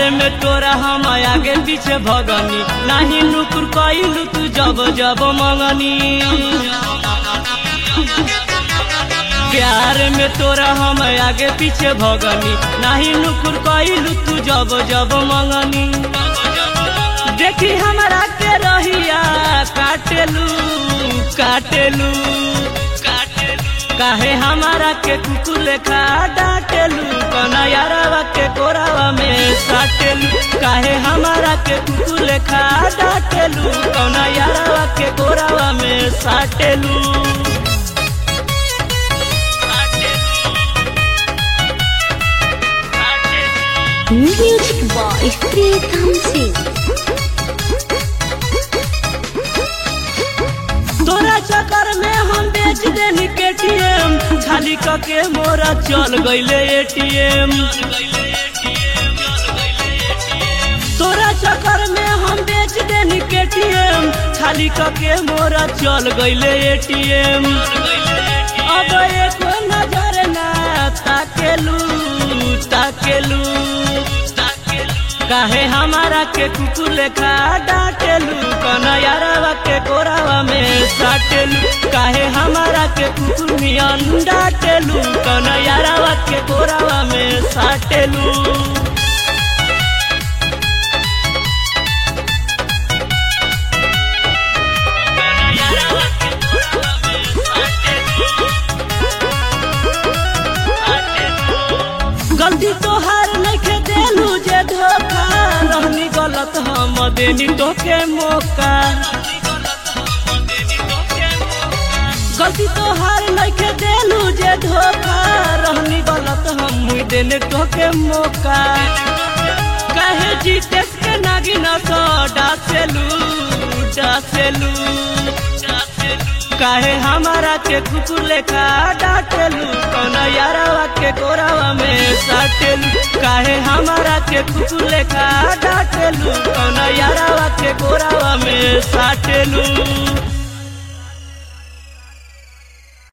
में तोरा हम आगे पीछे भगनी नाही नुकुर कइलू तू जब जब मंगनी प्यार में तोरा हम आगे पीछे भगनी नाही नुकुर कइलू तू जब जब मंगनी देखी हमरा के रहिया काटेलू काटेलू काहे हमारा के कुकुर लेखा डांटेलू कना यारावा के कोरावा में साटेलू काहे हमारा के कुकुर लेखा डांटेलू कना यारावा के कोरावा में साटेलू Music by Pritam Singh. तोरा चक्कर में हम बेच देनी केटीएम खाली कके मोरा चल गईले एटीएम तोरा चक्कर में हम बेच देनी केटीएम खाली कके मोरा चल गईले एटीएम अब एक नजर ना ताकेलू ताकेलू काहे हमारा के कुकुर लेखा डांटेलू कना यारावा के कोरावा में साटेलू काहे हमारा के कुकुर मियन डांटेलू कना यारावा के कोरावा में साटेलू गलती तोहार नइखे देलू जे धोखा रहनी गलत हम देनी तोके मौका गलती तोहार नइखे देलू जे धोखा रहनी गलत हम मुई देने तोके मौका काहे जीतेस के नागिन सो डासेलू डासेलू काहे हमारा के कुकुर लेखा डांटेलू कौना यारावा के कोरावा में साटेलू काहे हमारा के कुकुर लेखा डांटेलू कौना यारावा के कोरावा में साटेलू